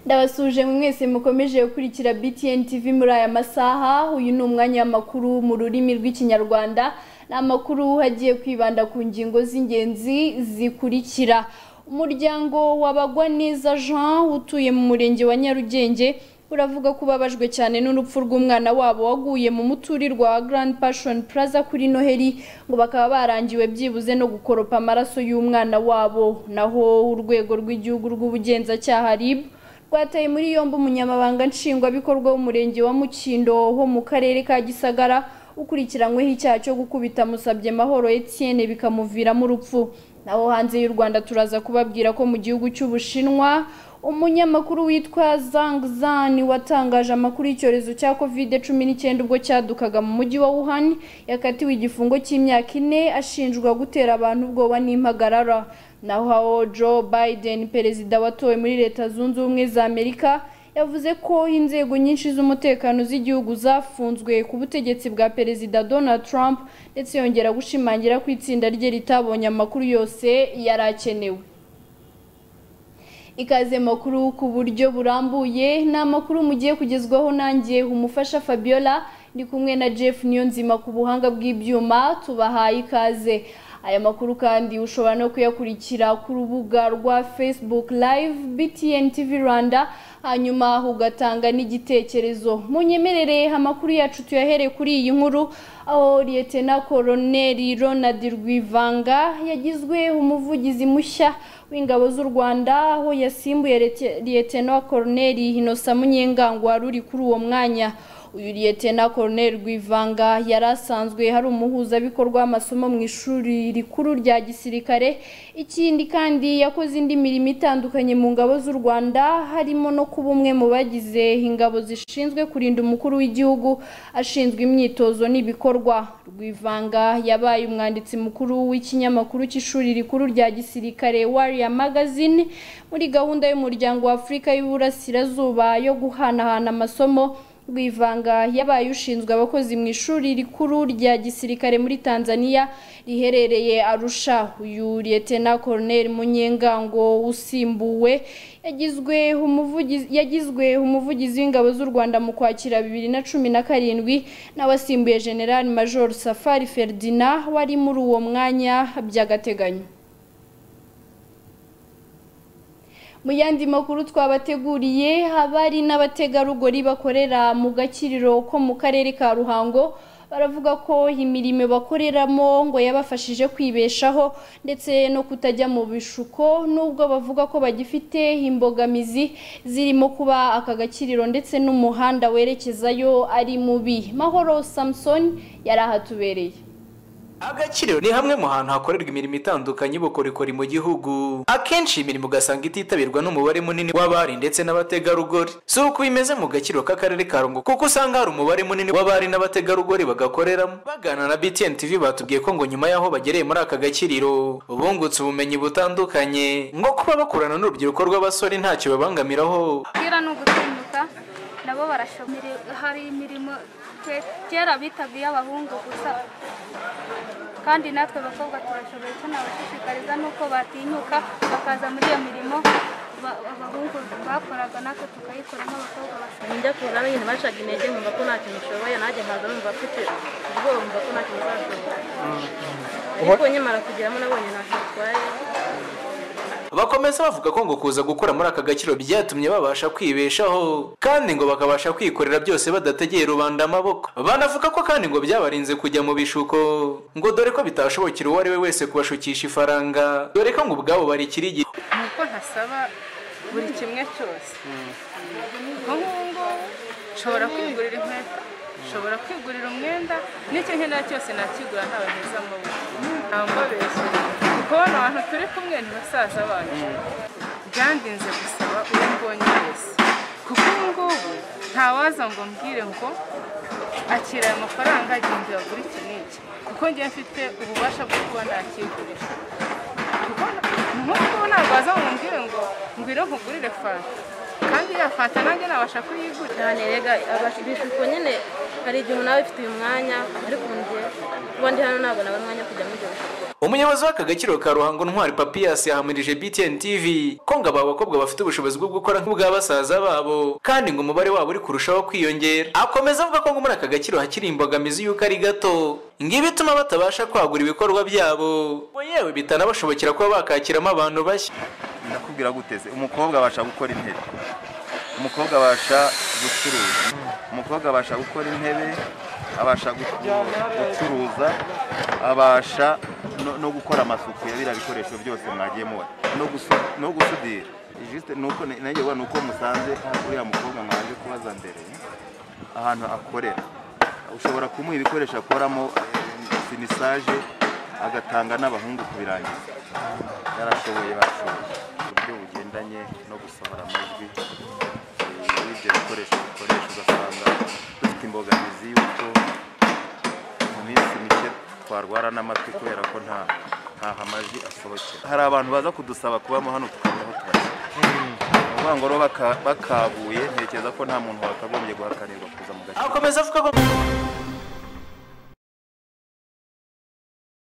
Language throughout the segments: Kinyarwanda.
ndabasuje mwese mukomeje gukurikira btn tv muri aya masaha uyu ni umwanya w'amakuru mu rurimi rw'ikinyarwanda ni amakuru agiye kwibanda ku ngingo z'ingenzi zikurikira umuryango wabagwa neza jean utuye mu murenge wa nyarugenge uravuga ko ubabajwe cyane n'urupfu rw'umwana wabo waguye mu muturirwa wa Grand Passion Plaza kuri Noheli ngo bakaba barangiwe byibuze no gukoropa amaraso y'umwana wabo naho urwego rw'igihugu rw'ubugenzacyaha RIB rwataye muri yombi umunyamabanga nshingwabikorwa w'umurenge wa Mukindo wo mu karere ka Gisagara ukurikiranyweho icyaha cyo gukubita musabye mahoro Etienne bikamuviramo urupfu naho hanze y'u Rwanda turaza kubabwira ko mu gihugu cy'Ubushinwa umunyamakuru witwa Zhang Zan watangaje amakuru y'icyorezo cya covid cumi n'icyenda ubwo cyadukaga mu mujyi wa Wuhan yakatiwe igifungo cy'imyaka ine ashinjwa gutera abantu ubwoba n'impagarara naho Joe Biden perezida watowe muri leta zunze ubumwe za Amerika yavuze ko inzego nyinshi z'umutekano z'igihugu zafunzwe ku butegetsi bwa perezida Donald Trump ndetse yongera gushimangira ko itsinda rye ritabonye amakuru yose yari akenewe ikaze makuru ku buryo burambuye ni amakuru mugiye kugezwaho nanjye umufasha Fabiola ndi kumwe na Jeff Niyonzima ku buhanga bw'ibyuma tubahaye ikaze aya makuru kandi ushobora no kuyakurikira ku rubuga rwa Facebook live BTN TV Rwanda hanyuma ugatanga n'igitekerezo munyemerere amakuru yacu tuyahereye kuri iyi nkuru aho Lieutenant Colonel Ronald Rwivanga yagizwe umuvugizi mushya w'ingabo z'u Rwanda aho yasimbuye Lieutenant Colonel Innocent Munyengangwa ruri kuri uwo mwanya uyu Lieutenant Colonel Rwivanga yari asanzwe hari umuhuzabikorwa w'amasomo mu ishuri rikuru rya gisirikare ikindi kandi yakoze indi mirimo itandukanye mu ngabo z'u Rwanda harimo no kuba umwe mu bagize ingabo zishinzwe kurinda umukuru w'igihugu ashinzwe imyitozo n'ibikorwa Rwivanga yabaye umwanditsi mukuru w'ikinyamakuru cy'ishuri rikuru rya gisirikare Warrior Magazine muri gahunda y'umuryango wa Afurika y'Uburasirazuba yo guhanahana amasomo Rwivanga yabaye ushinzwe abakozi mu ishuri rikuru rya gisirikare muri Tanzania riherereye Arusha uyu Lieutenant Colonel Munyengango usimbuwe yagizwe umuvugizi yagizwe umuvugizi w'ingabo z'u Rwanda mu kwakira bibiri na cumi na karindwi nawe asimbuye General Major Safari Ferdinand wari muri uwo mwanya by'agateganyo mu yandi makuru twabateguriye abari n'abategarugori bakorera mu gakiriro ko mu karere ka ruhango baravuga ko imirimo bakoreramo ngo yabafashije kwibeshaho ndetse no kutajya mu bishuko nubwo bavuga ko bagifite imbogamizi zirimo kuba aka gakiriro ndetse n'umuhanda werekezayo ari mubi mahoro samusoni yari ahatubereye agakiriro ni hamwe mu hantu hakorerwa imirimo itandukanye y'ubukorikori mu gihugu akenshi imirimo ugasanga ititabirwa n'umubare munini w'abari ndetse n'abategarugori si uko bimeze mu gakiriro k'akarere ka rungu kuko usanga hari umubare munini w'abari n'abategarugori bagakoreramo bagana na btn tv batubwiye ko ngo nyuma y'aho bagereye muri aka gakiriro bungutse ubumenyi butandukanye nko kuba bakorana n'urubyiruko rw'abasore ntacyo babangamiraho umupira ni ugutinyuka nabo barashomere hari imirimo twe- kera bitaga abahungu gusa kandi natwe abakobwa turashoboye tunabashishikariza n'uko batinyuka bakaza muri iyo mirimo ba- abahungu bakoraga natwe tukayikora nk'abakobwa bashoboye njya ku nzara nyine bacaga intege nkumva ko nta kintu nshoboye nanjye nkaza numva mfite ubwoba nkumva ko nta kintu nzashobora ariko nyamara kugeramo nabonye ntacyo bitwaye bakomeza bavuga ko ngo kuza gukora muri aka gakiro byatumye babasha kwibeshaho kandi ngo bakabasha kwikorera byose badategeye rubanda amaboko banavuga ko kandi ngo byabarinze kujya mu bishuko ngo dore ko bitashobokera uwo ari we wese kubashukisha ifaranga dore ko ngo ubwabo barikirigi ni uko ntasaba buri kimwe cyose nko nk'ubu ngubu nshobora kwigurira inkweto nshobora kwigurira umwenda n'icyo nkenera cyose nakigura ntawe mpeza amaboko nta mbabeshya kuko bano bantu turi kumwe ni basaza bacu byandinze gusaba uwo mbonye wese kuko ubu ngubu ntawaza ngo mbwire ngo akira aya mafaranga agenda yagura iki n'iki kuko njye mfite ububasha bwo kuba nakigurisha nk'uko ntabwo waza ngo ngo ngwire nkugurire fanta kandi yafata nanjye nabasha kuyigura cyane rega abasha- ibishuko nyine hari igihe umuntu aba abifitiye umwanya ariko ubu njye kuba ndi hano ntabwo nabona umwanya wo kujya muri ibyo bishuko umuyobozi w'akagaciro ka ruhango ntwari papiyasi yahamirije btn tv ko ngo aba bakobwa bafite ubushobozi bwo gukora nk'ubwa basaza babo kandi ngo umubare wabo uri kurushaho kwiyongera akomeza avuga ko ngo muri aka gaciro hakiri imbogamizi y'uko ari gato ngo ibituma batabasha kwagura ibikorwa byabo ngo yewe bitanabashobokera kuba bakakiramo abantu bashya ndakubwira guteze umukobwa abasha gukora intebe umukobwa abasha gucuruza umukobwa abasha gukora intebe abasha gu- gucuruza abasha no- no gukora amasuku ya biriya bikoresho byose mwagiye muba no gusu- no gusudira Juste ni uko nanjye ubona uko musanze uriya mukobwa mwaje kubaza mbere ahantu akorera ushobora kumuha ibikoresho akoramo eh, finisaje agatanga n'abahungu kubirangiza yarashoboye bashoboye uburyo bugendanye no gusohora amajwi eh, y'ibyo bikoresho bikoresha ugasanga dufite imbogamizi y'uko mu minsi mike twarwara n'amatwi kubera ko nta ntaho amajwi asohokera hari abantu baza kudusaba kubamo hano tukamenya aho tubashyira ni ukuvuga ngo rero baka- bakabuye ntekereza ko nta muntu wakagombye guhakanirwa kuza mu gace akomeza avuga ko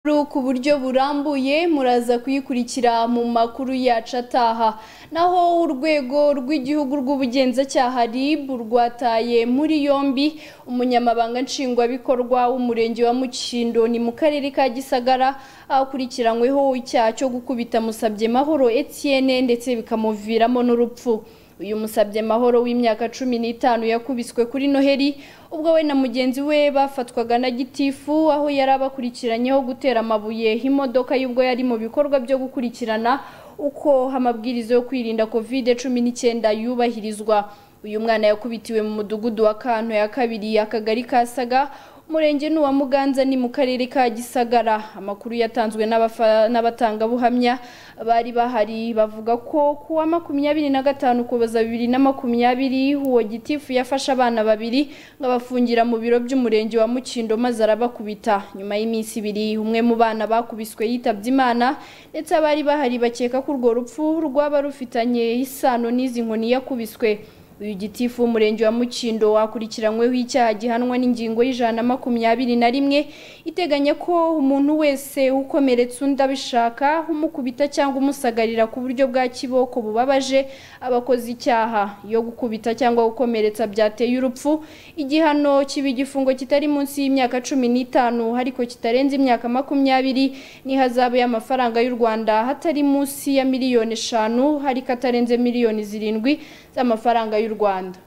Inkuru ku buryo burambuye muraza kuyikurikira mu makuru yacu ataha naho urwego rw'igihugu rw'ubugenzacyaha RIB rwataye muri yombi umunyamabanga nshingwabikorwa w'umurenge wa Mukindo ni mu karere ka Gisagara akurikiranyweho icyaha cyo gukubita musabye mahoro Etienne ndetse bikamuviramo n'urupfu uyu musabye mahoro w'imyaka cumi n'itanu yakubiswe kuri noheli ubwo we na mugenzi we bafatwaga na gitifu aho yari abakurikiranyeho gutera amabuye imodoka y'ubwo yari mu bikorwa byo gukurikirana uko amabwiriza yo kwirinda kovide cumi n'icyenda yubahirizwa uyu mwana yakubitiwe mu mudugudu wa kanto ya kabiri akagari kasaga umurenge ni uwa muganza ni mu karere ka gisagara amakuru yatanzwe n'abafa- n'abatangabuhamya bari bahari bavuga ko ku wa makumyabiri na gatanu kuboza bibiri na makumyabiri uwo gitifu yafashe abana babiri ngo abafungira mu biro by'umurenge wa mukindo maze arabakubita nyuma y'iminsi ibiri umwe mu bana bakubiswe yitabye imana ndetse abari bahari bakeka ko urwo rupfu rwaba rufitanye isano n'izi nkoni yakubiswe uyu gitifu w'umurenge wa mukindo wakurikiranyweho icyaha gihanwa n'ingingo y'ijana na makumyabiri na rimwe iteganya ko umuntu wese ukomeretse undi abishaka umukubita cyangwa umusagarira ku buryo bwa kiboko bubabaje abakoze icyaha iyo gukubita cyangwa gukomeretsa byateye urupfu igihano kiba igifungo kitari munsi y'imyaka cumi n'itanu ariko kitarenze imyaka makumyabiri n'ihazabu y'amafaranga y'u rwanda hatari munsi ya miliyoni eshanu ariko atarenze miliyoni zirindwi z'amafaranga y'u rwanda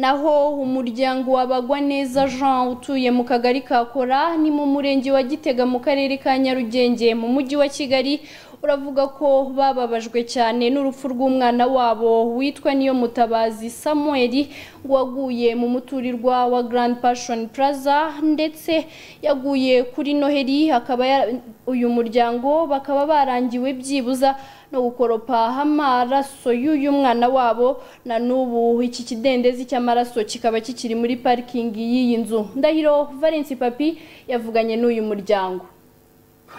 naho umuryango w'abagwa neza jean utuye mu kagari ka kora ni mu murenge wa gitega mu karere ka nyarugenge mu mujyi wa kigali uravuga ko bababajwe cyane n'urupfu rw'umwana wabo witwa niyo mutabazi samuel waguye mu muturirwa wa grand passion plaza ndetse yaguye kuri noheli akaba ya- uyu muryango bakaba barangiwe byibuza no gukoropa amaraso y'uyu mwana wabo na n'ubu iki kidendezi cy'amaraso kikaba kikiri muri parikingi y'iyi nzu ndahiro valence papi yavuganye n'uyu muryango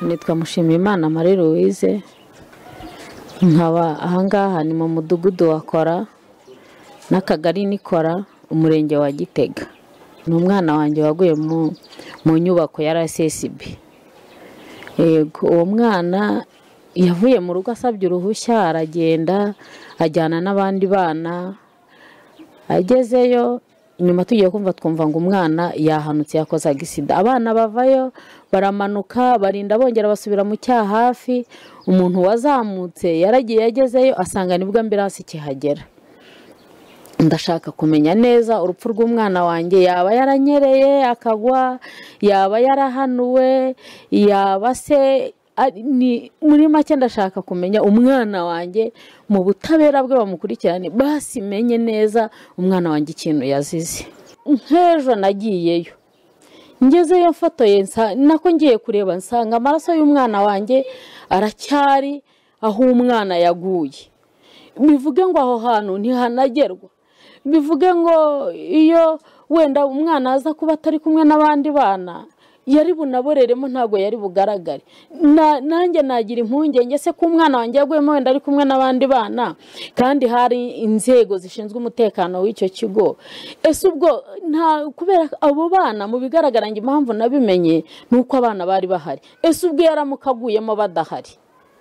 nitwa mushimiyimana marie louise nkaba ahangaha ni mu mudugudu wa kora n'akagari nikora umurenge wa gitega ni umwana wanjye waguye mu- mu nyubako ya rssb yego uwo mwana yavuye mu rugo asabye uruhushya aragenda ajyana n'abandi bana agezeyo nyuma tugiye kumva twumva ngo umwana yahanutse yakoze agisida abana bavayo baramanuka barinda bongera basubira mu cyaha hafi umuntu wazamutse yaragiye agezeyo asanga nibwo ambirasi ikihagera ndashaka kumenya neza urupfu rw'umwana wanjye yaba yaranyereye akagwa yaba yarahanuwe yaba se ari- ni- muri make ndashaka kumenya umwana wanjye mu butabera bwe bamukurikirane basi menye neza umwana wanjye ikintu yazize nk'ejo nagiyeyo ngezeyo mfotoye nsa- nako ngiye kureba nsanga amaraso y'umwana wanjye aracyari aho umwana yaguye bivuge ngo aho hantu ntihanagerwa bivuge ngo iyo wenda umwana aza kuba atari kumwe n'abandi bana yari bunaboreremo ntabwo yari bugaragare Na- nanjye nagira impungenge se ko umwana wanjye yaguyemo wenda ari kumwe n'abandi bana kandi hari inzego zishinzwe umutekano w'icyo kigo ese ubwo nta kubera abo bana mu bigaragara njye impamvu nabimenye ni uko abana bari bahari ese ubwo yaramuka aguyemo badahari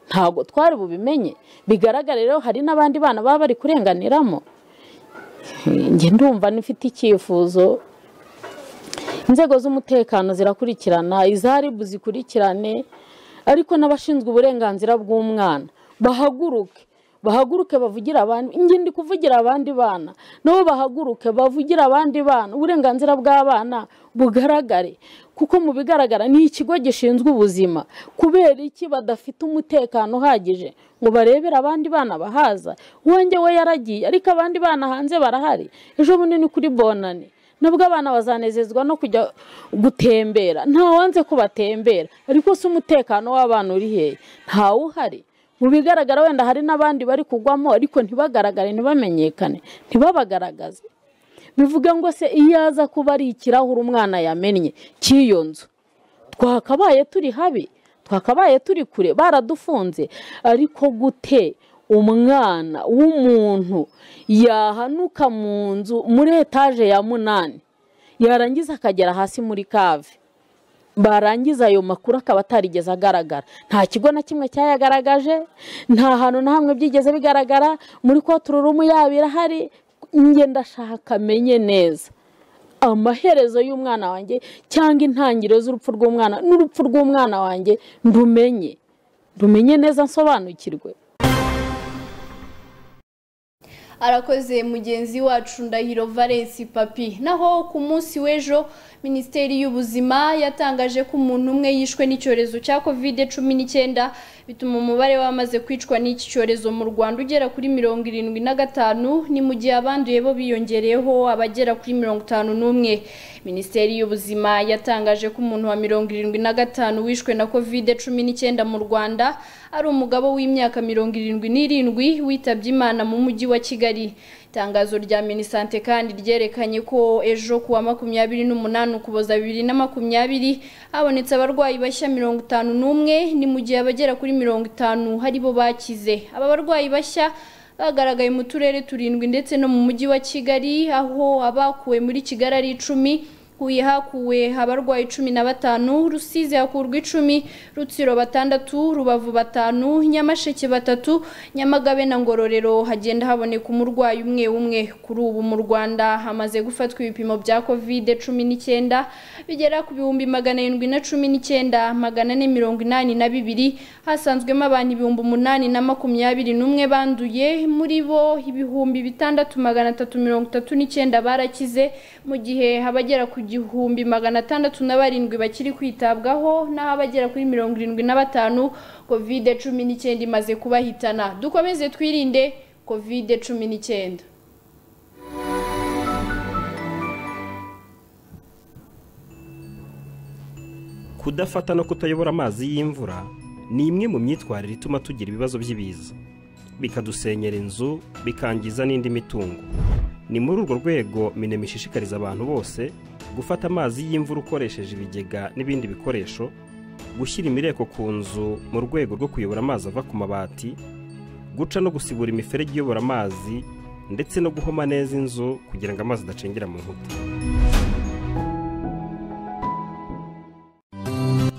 ntabwo twari bubimenye bigaragara rero hari n'abandi bana baba bari kurenganiramo njye ndumva nifite icyifuzo inzego z'umutekano zirakurikirana iza ribu zikurikirane ariko n'abashinzwe uburenganzira bw'umwana bahaguruke bahaguruke bavugire abandi njye ndi kuvugira abandi bana nabo bahaguruke bavugire abandi bana uburenganzira bw'abana bugaragare kuko mu bigaragara ni ikigo gishinzwe ubuzima kubera iki badafite umutekano uhagije ngo barebere abandi bana bahaza uwanjye we yaragiye ariko abandi bana hanze barahari ejo bunini kuri bonane nubwo abana bazanezezwa no kujya gutembera ntawanze ko batembera ariko se umutekano w'abana uri hehe ntawuhari mu bigaragara wenda hari n'abandi bari kugwamo ariko ntibagaragare ntibamenyekane ntibabagaragaze bivuga ngo se iyo aza kuba ari ikirahure umwana yamennye cy'iyo nzu twakabaye turi habi twakabaye turi kure baradufunze ariko gute umwana w'umuntu yahanuka mu nzu muri etaje ya munani yarangiza akagera hasi muri kave barangiza ayo makuru akaba atarigeze agaragara nta kigo na kimwe cyayagaragaje nta hantu na hamwe byigeze bigaragara muri kotururumu yabo irahari njye ndashaka amenye neza amaherezo y'umwana wanjye cyangwa intangiriro z'urupfu rw'umwana n'urupfu rw'umwana wanjye ndumenye ndumenye neza nsobanukirwe arakoze mugenzi wacu ndahiro valensi papi naho ku munsi w'ejo minisiteri y'ubuzima yatangaje ko umuntu umwe yishwe n'icyorezo cya kovide cumi n'icyenda bituma umubare w'abamaze kwicwa n'iki cyorezo mu rwanda ugera kuri mirongo irindwi na gatanu ni mu gihe abanduye bo biyongereyeho abagera kuri mirongo itanu n'umwe minisiteri y'ubuzima yatangaje ko umuntu wa mirongo irindwi na gatanu wishwe na kovide cumi n'icyenda mu rwanda ari umugabo w'imyaka mirongo irindwi n'irindwi witabye imana mu mujyi wa kigali kigali itangazo rya minisante kandi ryerekanye ko ejo kuwa makumyabiri n'umunani ukuboza bibiri na makumyabiri habonetse abarwayi bashya mirongo itanu n'umwe ni mu gihe abagera kuri mirongo itanu hari bo bakize aba barwayi bashya bagaragaye mu turere turindwi ndetse no mu mujyi wa kigali aho abakuwe muri kigali ari icumi huye hakuwe abarwayi cumi na batanu rusizi hakurwa icumi rutsiro batandatu rubavu batanu nyamasheke batatu nyamagabe na ngororero hagenda haboneka umurwayi umwe umwe kuri ubu mu rwanda hamaze gufatwa ibipimo bya kovide cumi n'icyenda bigera ku bihumbi magana arindwi na cumi n'icyenda magana ane mirongo inani na bibiri hasanzwemo abantu ibihumbi umunani na makumyabiri n'umwe banduye muri bo ibihumbi bitandatu magana atatu mirongo itatu n'icyenda barakize mu gihe abagera ku gihumbi magana atandatu na barindwi bakiri kwitabwaho naho abagera kuri mirongo irindwi na batanu kovide cumi n'icyenda imaze kubahitana dukomeze twirinde kovide cumi n'icyenda kudafata no kutayobora amazi y'imvura ni imwe mu myitwarire ituma tugira ibibazo by'ibiza bikadusenyera inzu bikangiza n'indi mitungo ni muri urwo rwego minema ishishikariza abantu bose gufata amazi y'imvura ukoresheje ibigega n'ibindi bikoresho gushyira imireko ku nzu mu rwego rwo kuyobora amazi ava ku mabati guca no gusibura imiferege iyobora amazi ndetse no guhoma neza inzu kugira ngo amazi adacengera mu nkuta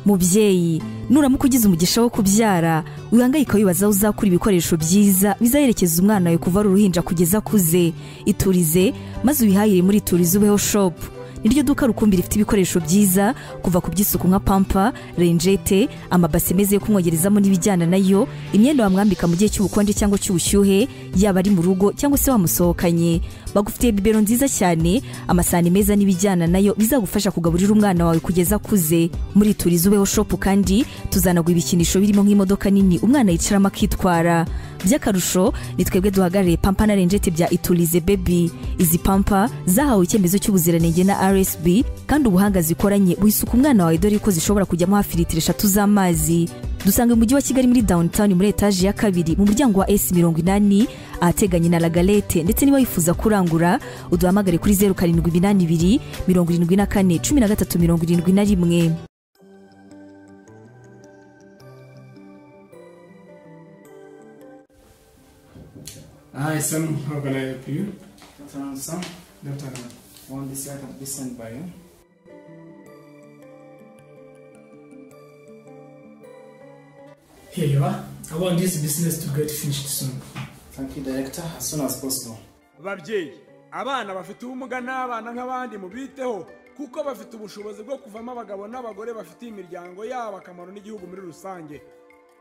mubyeyi nuramuka ugize umugisha wo kubyara wihangayika wibaza aho uzakura ibikoresho byiza bizaherekeza umwana wawe kuva ari uruhinja kugeza akuze iturize maze ubihahire muri iturize ubeho shopu niryo duka rukumbi rifite ibikoresho byiza kuva ku by'isuku nka pampa renjete amabase meza yo kumwogerezamo n'ibijyana nayo imyenda wamwambika mu gihe cy'ubukonje cyangwa cy'ubushyuhe yaba ari mu rugo cyangwa se wamusohokanye bagufitiye bibero nziza cyane amasahani meza n'ibijyana nayo bizagufasha kugaburira umwana wawe kugeza akuze muri turiza ubeho shopu kandi tuzanagwa ibikinisho birimo nk'imodoka nini umwana yicaramo akitwara by'akarusho ni twebwe duhagarariye pampa na renjete bya iturize bebi izi pampa zahawe icyemezo cy'ubuziranenge na rsb kandi ubuhanga zikoranye buhisuka umwana wawe dore ko zishobora kujyamo hafi litiro eshatu z'amazi dusanga mu mujyi wa kigali muri downtown muri etaje ya kabiri mu muryango wa s mirongo inani ahateganye na lagalete ndetse niba wifuza kurangura uduhamagare kuri zeru karindwi iminani ibiri mirongo irindwi na kane cumi na gatatu mirongo irindwi na rimwe Hi, Sam. How can I help you? Dr. Anson, Dr. Ahmed. one this letter be sent by you. Here you are. I want this business to get finished soon. Thank you, Director, as soon as possible. babyeyi abana bafite ubumuga n'abana nk'abandi mubiteho kuko bafite ubushobozi bwo kuvamo abagabo n'abagore bafitiye imiryango yabo akamaro n'igihugu muri rusange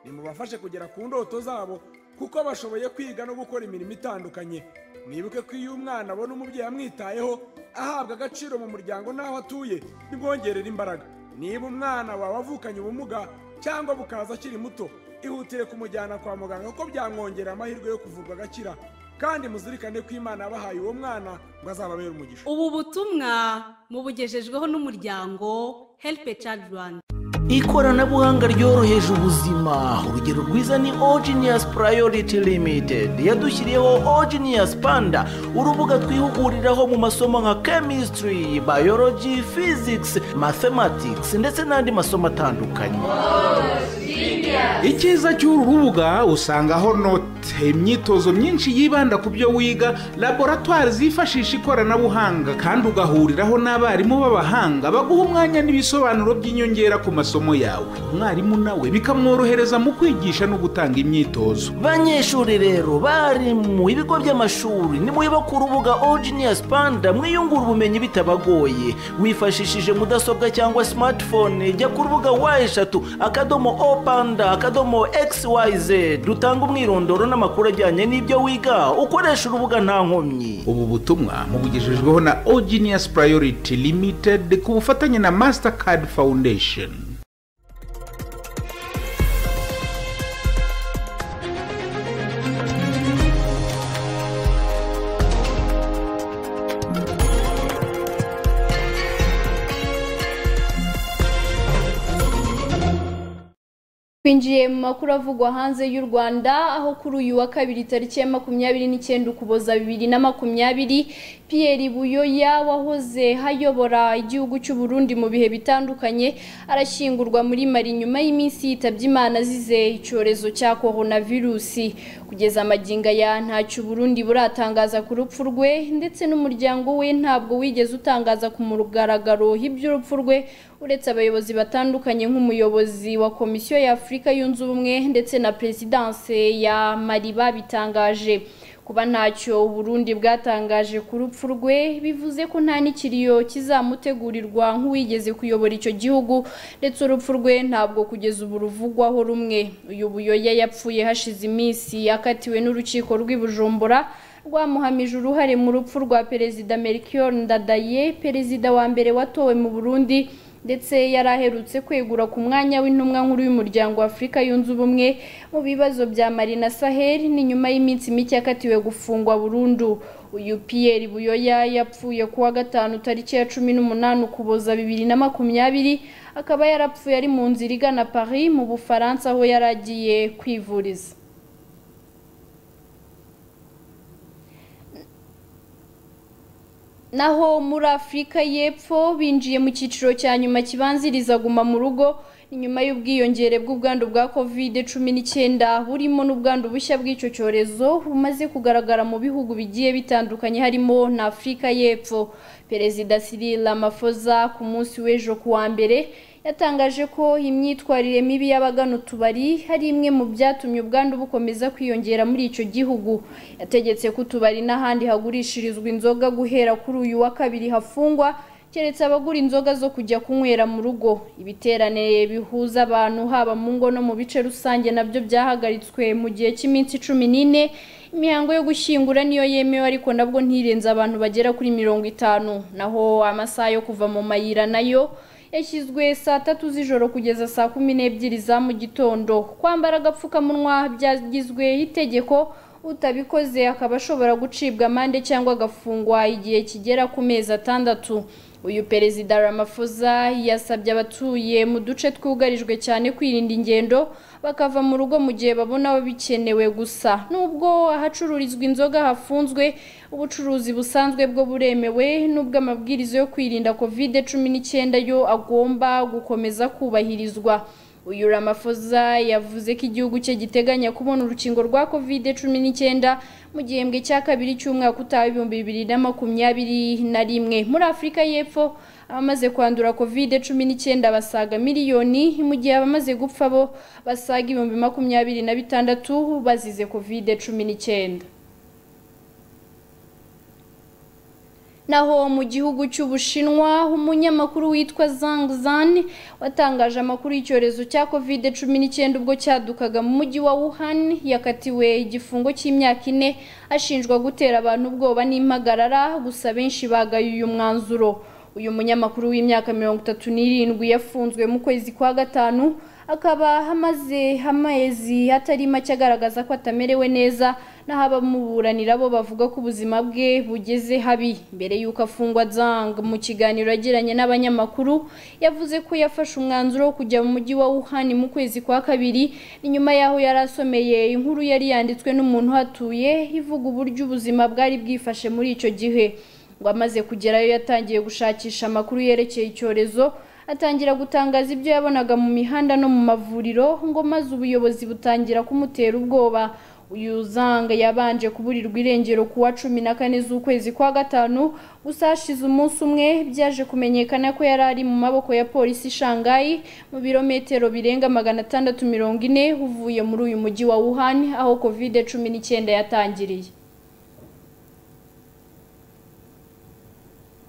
nimubafashe kugera ku ndoto zabo kuko bashoboye kwiga no gukora imirimo itandukanye mwibuke ko iyo umwana abona umubyeyi amwitayeho ahabwa agaciro mu muryango n'aho atuye bimwongerera imbaraga niba umwana wawe avukanye ubumuga cyangwa bukaza akiri muto ihutire kumujyana kwa muganga kuko byamwongerera amahirwe yo kuvurwa agakira kandi muzirikane ko imana yabahaye uwo mwana ngo azababere umugisha ubu butumwa mubugejejweho n'umuryango helipe cadi rwanda ikoranabuhanga ryoroheje ubuzima urugero rwiza ni ogenius priority limited yadushyiriyeho ogenius panda urubuga twihuguriraho mu masomo nka chemistry biology physics mathematics ndetse n'andi masomo atandukanye icyiza cy'uru rubuga usangaho note imyitozo myinshi yibanda ku byo wiga laboratwari zifashisha ikoranabuhanga kandi ugahuriraho n'abarimu b'abahanga baguha umwanya n'ibisobanuro by'inyongera ku masomo yawe umwarimu nawe bikamworohereza mu kwigisha no gutanga imyitozo banyeshuri rero bari mu ibigo by'amashuri nimwiba ku rubuga ogenius panda mwiyungura ubumenyi bitabagoye wifashishije mudasobwa cyangwa smartphone jya ku rubuga wa eshatu akadomo o panda akadomo xyz dutanga umwirondoro n'amakuru ajyanye n'ibyo wiga ukoresha urubuga nta nkomyi ubu butumwa mubugejejweho na ogenius priority limited ku bufatanye na mastercard foundation twinjiye mu makuru avugwa hanze y'u rwanda aho kuri uyu wa kabiri tariki ya makumyabiri n'icyenda ukuboza bibiri na makumyabiri piyeri buyoya wahoze hayobora igihugu cy'u Burundi mu bihe bitandukanye arashyingurwa muri mari nyuma y'iminsi yitabye imana azize icyorezo cya coronavirusi kugeza amaginga ya ntacyo Burundi buratangaza ku rupfu rwe ndetse n'umuryango we ntabwo wigeze utangaza ku mugaragaro iby'urupfu rwe uretse abayobozi batandukanye nk'umuyobozi wa komisiyo ya afurika yunze ubumwe ndetse na perezidanse ya mariba bitangaje kuba ntacyo uburundi bwatangaje ku rupfu rwe bivuze ko nta n'ikiriyo kizamutegurirwa nk'uwigeze kuyobora icyo gihugu ndetse urupfu rwe ntabwo kugeza ubu ruvugwaho rumwe uyu buyoya yapfuye hashize iminsi yakatiwe n'urukiko rw'i bujumbura rwamuhamije uruhare mu rupfu rwa perezida melchior ndadaye perezida wa mbere watowe mu burundi ndetse yari aherutse kwegura ku mwanya w'intumwa nkuru y'umuryango wa afurika yunze ubumwe mu bibazo bya marina sahel ni nyuma y'iminsi mike yakatiwe gufungwa burundu uyu piyeri buyoya yapfuye ku wa gatanu tariki ya cumi n'umunani ukuboza bibiri na makumyabiri akaba yarapfuye ari mu nzira igana paris mu bufaransa aho yari agiye kwivuriza naho muri afurika y'epfo binjiye mu cyiciro cya nyuma kibanziriza guma mu rugo nyuma y'ubwiyongere bw'ubwandu bwa kovide cumi n'icyenda burimo n'ubwandu bushya bw'icyo cyorezo bumaze kugaragara mu bihugu bigiye bitandukanye harimo na afurika y'epfo perezida Cyril Ramaphosa ku munsi w'ejo ku wa mbere yatangaje ko imyitwarire mibi y'abagana utubari hari imwe mu byatumye ubwandu bukomeza kwiyongera muri icyo gihugu yategetse ko utubari n'ahandi hagurishirizwa inzoga guhera kuri uyu wa kabiri hafungwa keretse abagura inzoga zo kujya kunywera mu rugo ibiterane bihuza abantu haba mu ngo no mu bice rusange nabyo byahagaritswe mu gihe cy'iminsi cumi n'ine imihango yo gushyingura niyo yemewe ariko nabwo ntirenze abantu bagera kuri mirongo itanu naho amasaha yo kuva mu mayira nayo yashyizwe saa tatu z'ijoro kugeza saa kumi n'ebyiri za mu gitondo kwambara agapfukamunwa byagizwe itegeko utabikoze akaba ashobora gucibwa amande cyangwa agafungwa igihe kigera ku mezi atandatu uyu perezida Ramaphosa yasabye abatuye mu duce twugarijwe cyane kwirinda ingendo bakava mu rugo mu gihe babona aho bikenewe gusa nubwo ahacururizwa inzoga hafunzwe ubucuruzi busanzwe bwo buremewe nubwo amabwiriza yo kwirinda covid cumi n'icyenda yo agomba gukomeza kubahirizwa uyu Ramaphosa yavuze ko igihugu cye giteganya kubona urukingo rwa kovide cumi n'icyenda mu gihembwe cya kabiri cy'umwaka utaha ibihumbi bibiri na makumyabiri na rimwe muri afurika y'epfo abamaze kwandura kovide cumi n'icyenda basaga miliyoni mu gihe abamaze gupfa bo basaga ibihumbi makumyabiri na bitandatu bazize kovide cumi n'icyenda naho mu gihugu cy'ubushinwa umunyamakuru witwa Zhang Zan watangaje amakuru y'icyorezo cya covid cumi n'icyenda ubwo cyadukaga mu mujyi wa Wuhan yakatiwe igifungo cy'imyaka ine ashinjwa gutera abantu ubwoba n'impagarara gusa benshi bagaye uyu mwanzuro uyu munyamakuru w'imyaka mirongo itatu n'irindwi yafunzwe mu kwezi kwa gatanu akaba amaze amezi atari make agaragaza ko atamerewe neza naho abamuburanira bo bavuga ko ubuzima bwe bugeze habi mbere y'uko afungwa zang mu kiganiro yagiranye n'abanyamakuru yavuze ko yafashe umwanzuro wo kujya mu mujyi wa wuhan mu kwezi kwa kabiri ni nyuma y'aho yari asomeye inkuru yari yanditswe n'umuntu uhatuye ivuga uburyo ubuzima bwari bwifashe muri icyo gihe ngo amaze kugerayo yatangiye gushakisha amakuru yerekeye icyorezo atangira gutangaza ibyo yabonaga mu mihanda no mu mavuriro ngo maze ubuyobozi butangira kumutera ubwoba uyu zanga yabanje kuburirwa irengero ku wa cumi na kane z'ukwezi kwa gatanu gusa hashize umunsi umwe byaje kumenyekana ko yari ari mu maboko ya polisi shangayi mu birometero birenga magana atandatu mirongo ine uvuye muri uyu mujyi wa wuhan aho kovide cumi n'icyenda yatangiriye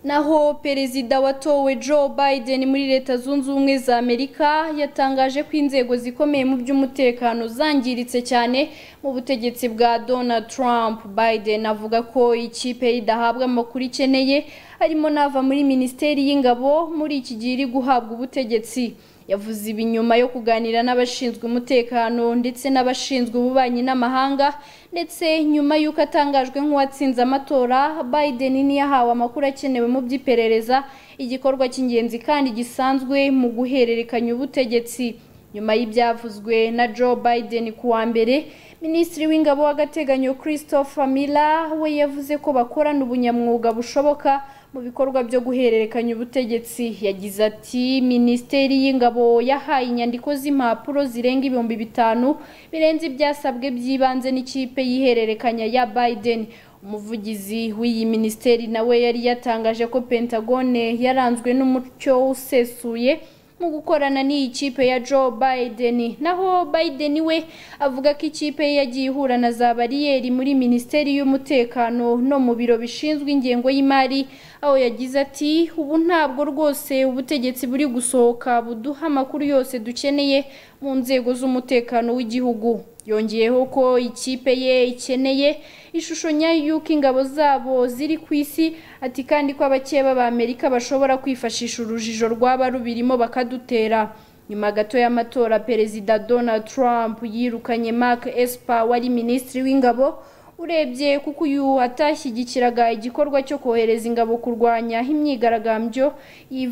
naho perezida watowe Joe Biden muri leta zunze ubumwe za Amerika yatangaje ko inzego zikomeye mu by'umutekano zangiritse cyane mu butegetsi bwa Donald Trump Biden avuga ko ikipe idahabwa amakuru ikeneye harimo n'ava muri minisiteri y'ingabo muri iki gihe iri guhabwa ubutegetsi yavuze ibi nyuma yo kuganira n'abashinzwe umutekano ndetse n'abashinzwe ububanyi n'amahanga ndetse nyuma y'uko atangajwe nk'uwatsinze amatora Biden niyahawe amakuru akenewe mu by'iperereza igikorwa cy'ingenzi kandi gisanzwe mu guhererekanya ubutegetsi nyuma y'ibyavuzwe na Joe Biden ku wa mbere minisitiri w'ingabo w'agateganyo Christopher Miller we yavuze ko bakorana ubunyamwuga bushoboka mu bikorwa byo guhererekanya ubutegetsi yagize ati minisiteri y'ingabo yahaye inyandiko z'impapuro zirenga ibihumbi bitanu birenze ibyasabwe by'ibanze n'ikipe y'ihererekanya ya Biden umuvugizi w'iyi minisiteri nawe yari yatangaje ko pentagone yaranzwe n'umucyo usesuye mu gukorana n'iyi kipe ya Joe Biden naho Biden we avuga ko ikipe ye yagiye ihura na za bariyeri muri minisiteri y'umutekano no mu biro bishinzwe ingengo y'imari aho yagize ati ubu ntabwo rwose ubutegetsi buri gusohoka buduha amakuru yose dukeneye mu nzego z'umutekano w'igihugu yongeyeho ko ikipe ye ikeneye ishusho nyayo y'uko ingabo zabo ziri ku isi ati kandi ko abakeba b'amerika bashobora kwifashisha urujijo rwaba rubirimo bakadutera nyuma gato y'amatora perezida donald trump yirukanye mark esper wari minisitiri w'ingabo urebye kuko uyu atashyigikiraga igikorwa cyo kohereza ingabo kurwanya imyigaragambyo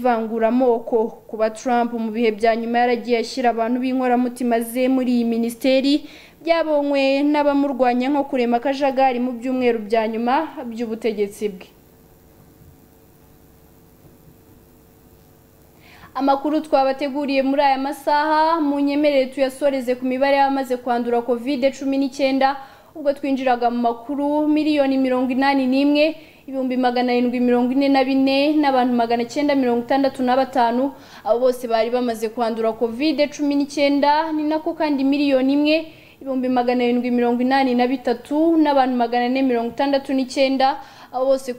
y'ivanguramoko kuba Trump mu bihe bya nyuma yaragiye ashyira abantu b'inkoramutima ze muri iyi minisiteri byabonywe n'abamurwanya nko kurema akajagari mu byumweru bya nyuma by'ubutegetsi bwe amakuru twabateguriye muri aya masaha mu nyemerere tuyasoreze ku mibare y'abamaze kwandura kovide cumi n'icyenda ubwo twinjiraga mu makuru miliyoni mirongo inani n'imwe ibihumbi magana arindwi mirongo ine na bine n'abantu magana cyenda mirongo itandatu na batanu abo bose bari bamaze kwandura kovide cumi n'icyenda ni nako kandi miliyoni imwe ibihumbi magana arindwi mirongo inani na bitatu n'abantu magana ane mirongo itandatu n'icyenda abo bose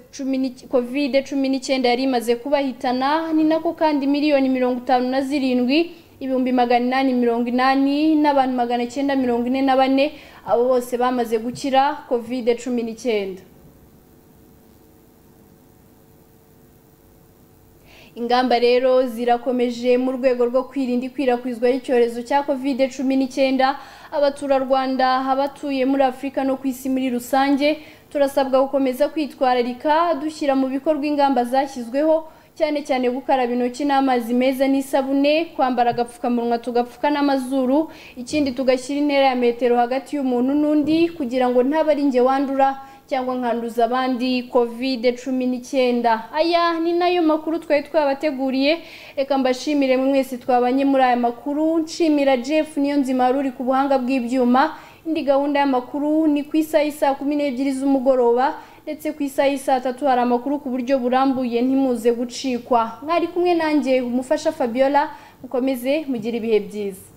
kovide cumi n'icyenda yari imaze kubahitana ni nako kandi miliyoni mirongo itanu na zirindwi ibihumbi magana inani mirongo inani n'abantu magana cyenda mirongo ine na bane abo bose bamaze gukira kovide cumi n'icyenda ingamba rero zirakomeje mu rwego rwo kwirinda ikwirakwizwa ry'icyorezo cya kovide cumi n'icyenda abaturarwanda abatuye muri afurika no ku isi muri rusange turasabwa gukomeza kwitwararika dushyira mu bikorwa ingamba zashyizweho cyane cyane gukaraba intoki n'amazi meza n'isabune kwambara agapfukamunwa tugapfuka n'amazuru ikindi tugashyira intera ya metero hagati y'umuntu n'undi kugira ngo ntabari njye wandura cyangwa nkanduza abandi kovide cumi n'icyenda aya ni nayo makuru twari twabateguriye reka mbashimire mwese twabanye muri aya makuru nshimira jeff niyo nzima ruri ku buhanga bw'ibyuma indi gahunda y'amakuru ni ku isaha y'i saa kumi n'ebyiri z'umugoroba ndetse ku isaha y'i saa tatu hari amakuru ku buryo burambuye ntimuze gucikwa mwari kumwe nanjye umufasha fabiola mukomeze mugire ibihe byiza